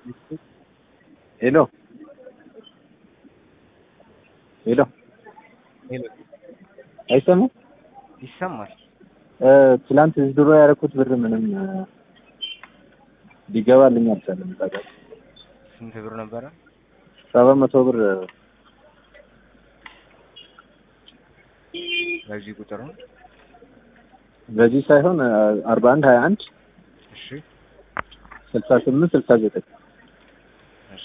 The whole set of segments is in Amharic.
ሄሎ ሄሎ ሄሎ አይሰማም? ይሰማል። ትላንት ድሮ ያደረኩት ብር ምንም ሊገባልኝ አልቻለም። ታውቃለህ፣ ስንት ብር ነበረ? ሰባት መቶ ብር በዚህ ቁጥር ነው። በዚህ ሳይሆን አርባ አንድ ሀያ አንድ እሺ ስልሳ ስምንት ስልሳ ዘጠኝ እሺ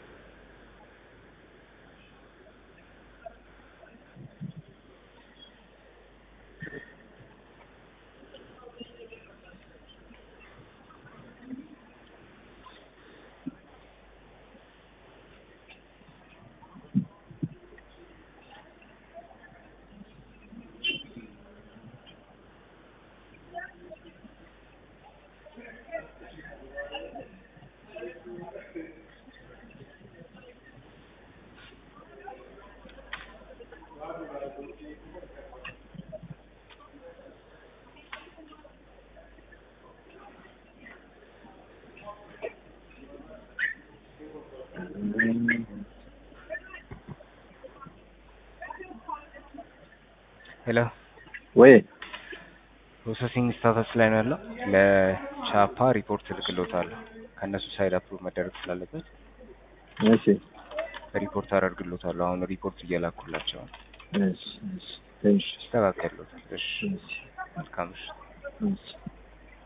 ሄሎ ወይ ፕሮሰሲንግ ስታተስ ላይ ነው ያለው። ለቻፓ ሪፖርት እልክልዎታለሁ። ከእነሱ ሳይድ አፕሩቭ መደረግ ስላለበት እሺ ሪፖርት አደርግልዎታለሁ። አሁን ሪፖርት እየላኩላቸው ነው። እሺ እሺ እሺ ይስተካከልዎታል። እሺ እሺ መልካም እሺ እሺ